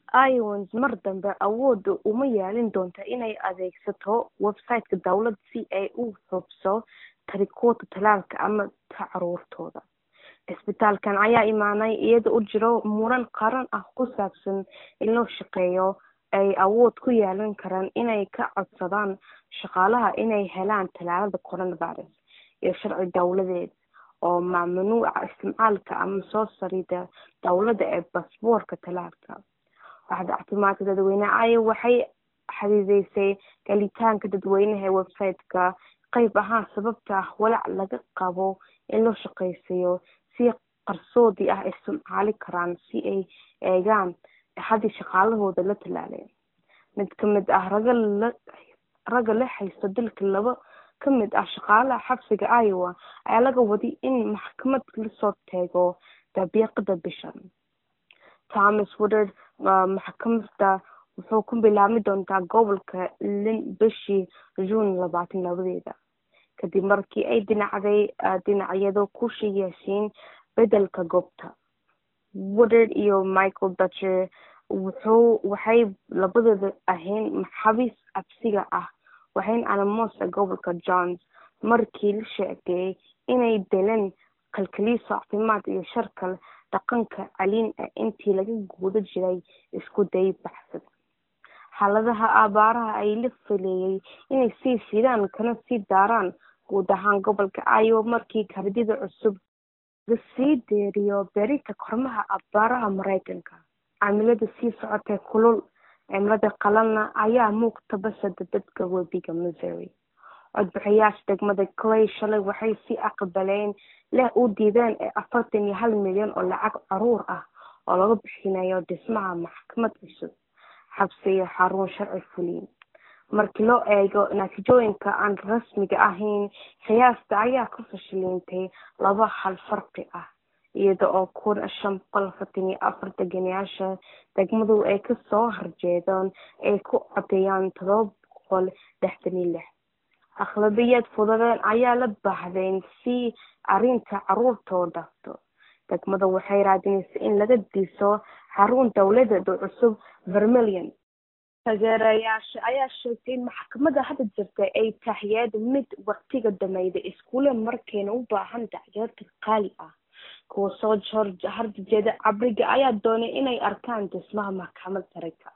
iowans mar dambe awoodda uma yeelin doonta inay adeegsato website-ka dowladda si ay u hubso tarikoodka talaalka ama ta caruurtooda cisbitaalkan ayaa imaanay iyada u jiro muran qaran ah ku saabsan in loo shaqeeyo ay awood ku yeelan karaan inay ka codsadaan shaqaalaha inay helaan talaalada coronavirus iyo sharci dowladeed oo mamnuuca isticmaalka ama soo sarida dowladda ee basboorka talaalka waxda caafimaadka dadweyneha aya waxay xadiideysay galitaanka dadweynaha ee website-ka qayb ahaan sababta ah walaac laga qabo in loo shaqeysiiyo si qarsoodi ah isticmaali karaan si ay eegaan haddii shaqaalahooda la talaaleen mid kamid ah raga la ragga la haysto dalka laba kamid ah shaqaalaha xabsiga iowa ayaa laga waday in maxkamad lasoo teego dabiiqada bishan thomas woodard maxkamada wuxuu ku bilaabmi doontaa gobolka lin bishii june labaatan labadeeda kadib markii ay dhinacday dhinacyado ku yeeshiin bedelka goobta woodard iyo michael dutcher wuxuu waxay labadooda ahayn maxabiis cabsiga ah waxayna alamosa gobolka johns markii la sheegay inay deleen kalkaliiso caafimaad iyo sharkal dhaqanka caliin ah intii laga guuda jiray isku day baxsad xaaladaha abaaraha ay la fileeyay inay sii fidaan kana sii daaraan guud ahaan gobolka iowa markii kardida cusub lasii deeriyo berita kormaha abaaraha mareykanka cimilada sii socotay kulul cimilada qalalna ayaa muuqta basada dadka webiga missouri codbixiyaasha degmada clay shalay waxay si aqbaleen leh u diideen ee afartan iyo hal milyan oo lacag caruur ah oo laga bixinayo dhismaha maxkamad cusub xabsi iyo xarun sharci fuliin markii loo eego natiijooyinka aan rasmiga ahayn qiyaasta ayaa ka fashilintay laba hal farqi ah iyada oo kun shan boqol afartan iyo afar deganayaasha degmadu ay kasoo horjeedaan ay ku codeeyaan todoba boqol lixdan iyo lix akhlabiyad fududeen ayaa la baahdayn si arrinta caruurtoo dhafto degmada waxay raadinaysa in laga diso xarun dowladeed oo cusub vermilion taageerayaasha ayaa sheegtay in maxkamada hadda jirta ay tahiyeed mid waqtiga dameyda iskuule markayna u baahan tacgeerta qaali ah kuwa soo horjeeda cabriga ayaa doonay inay arkaan dhismaha maxkamad sareka